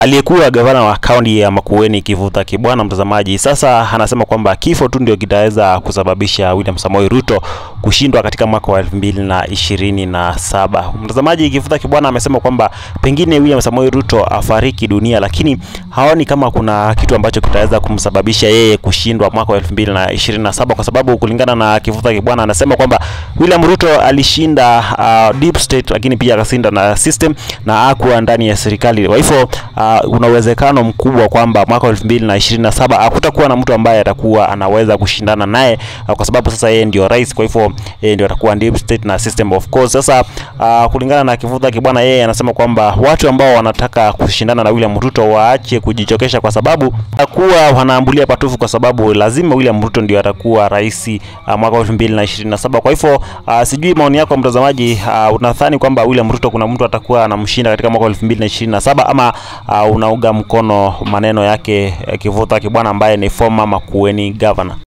aliyekuwa gavana wa kaunti ya Makueni Kivutha Kibwana, mtazamaji, sasa anasema kwamba kifo tu ndio kitaweza kusababisha William Samoei Ruto kushindwa katika mwaka wa elfu mbili na ishirini na saba. Mtazamaji, Kivutha Kibwana amesema kwamba pengine William Samoei Ruto afariki dunia, lakini haoni kama kuna kitu ambacho kitaweza kumsababisha yeye kushindwa mwaka wa elfu mbili na ishirini na saba kwa sababu kulingana na Kivutha Kibwana anasema kwamba William Ruto alishinda uh, deep state, lakini pia akashinda na system na hakuwa ndani ya serikali. Kwa hivyo uh, una uwezekano mkubwa kwamba mwaka wa elfu mbili na ishirini na saba hakutakuwa na mtu ambaye atakuwa anaweza kushindana naye uh, kwa sababu sasa yeye ndio rais, kwa hivyo yeye ndio atakuwa deep state na system of course. Sasa uh, kulingana na Kivutha Kibwana, yeye anasema kwamba watu ambao wanataka kushindana na William Ruto waache kujichokesha, kwa sababu atakuwa wanaambulia patufu, kwa sababu lazima William Ruto ndio atakuwa rais uh, mwaka wa elfu mbili na ishirini na saba. Kwa hivyo uh, sijui maoni yako mtazamaji, uh, unadhani kwamba William Ruto kuna mtu atakuwa anamshinda katika mwaka wa elfu mbili na ishirini na saba ama uh, unauga mkono maneno yake eh, Kivutha Kibwana ambaye ni former Makueni governor?